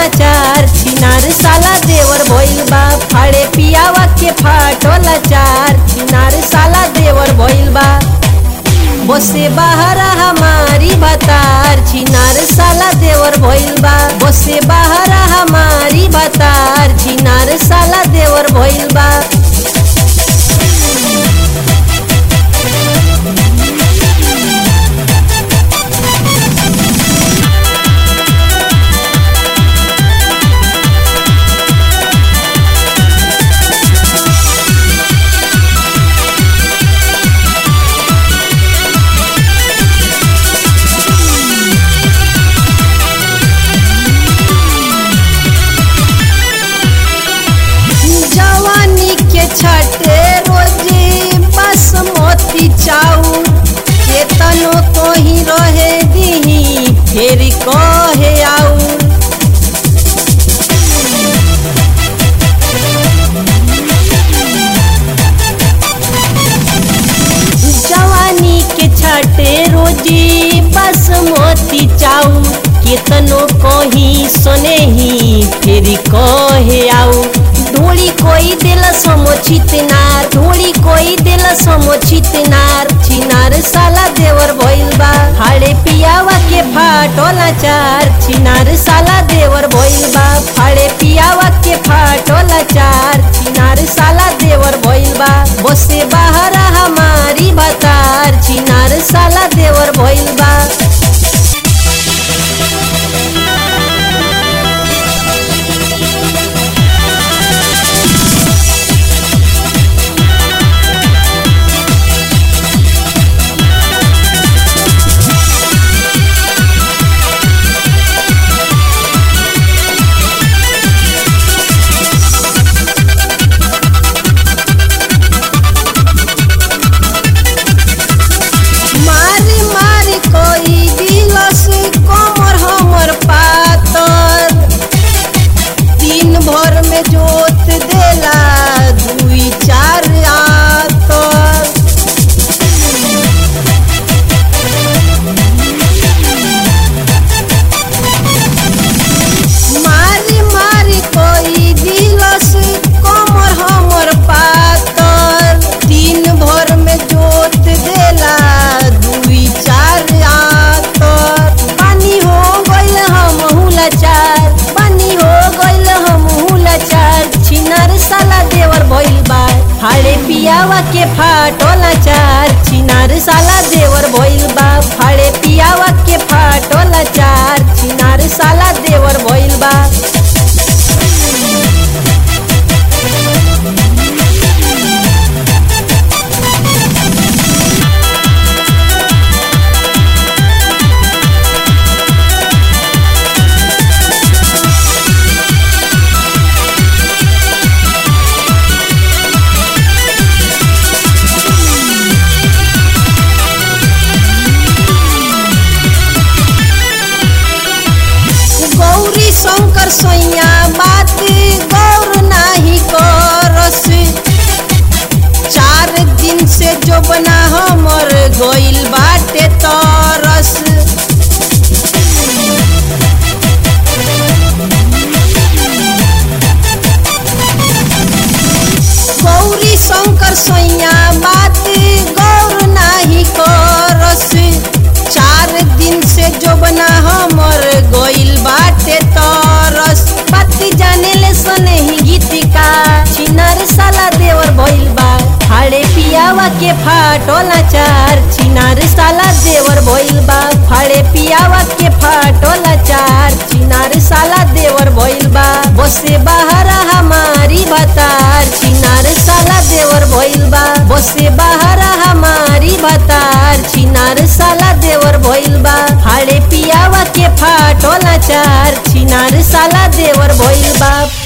चार छिनार साला देवर भइल बा फाड़े पियावा के फाटोला चार छिनार साला देवर भइल बा बसे बाहर हमारी बतार छिनार साला देवर भइल बा बसे बाहर हमारी बतार छिनार साला देवर भइल बा जवानी के छटे रोजी बासमती चाउर केतनो कोही रहे दीही फेर कहे आउर जवानी के छटे रोजी बासमती चाउर केतनो कही सुनेही फेर कहे आउर ढोली कोई दिल समोचित नार ढोली कोई दिल समोचित नार छिनार साला देवर भइल बा फाड़े पियावा के फाटोला चार छिनार साला देवर भइल बा फाड़े पियावा के फाटोला चार छिनार साला देवर भइल बा बसे बाहर हमारी बतार छिनार साला देवर भइल बा मारी मारी कोई दिलस कमर हमर पातर दिन भर में जोत देला दुई चार आतर मारी मारी कोई दिलस कमर हमर पातर दिन भर में जोत देला दुई चार आतर पानी हो गइल हम लाचार पानी हो गइल हम लाचार छिनार साला देवर भइल बा फाड़े पियावा के फाटोला चार छिनार साला देवर भइल बा फाड़े पियावा के फाटोला चार छिनार साला देवर भइल बा गौरी शंकर सैया बात गौर नाही करस चार दिन से जो बना हमर गइल बाटे तरस गौरी शंकर सैया बात गौर नाही करस चार दिन से जो बना हमर गइल बाटे तरस बाती जाने ले सने ही गीतिका छिनार साला देवर भइल बा फाड़े पियावा के फाटोला चार छिनार साला देवर भइल बा फाड़े पियावा के फाटोला चार छिनार साला देवर भइल बा बसे बाहर हमारी बतार छिनार साला देवर भइल बा बसे बाहर हमारी बतार छिनार साला देवर भइल बा फाड़े पियावा के फाटोला चार छिनार साला देवर भइल बा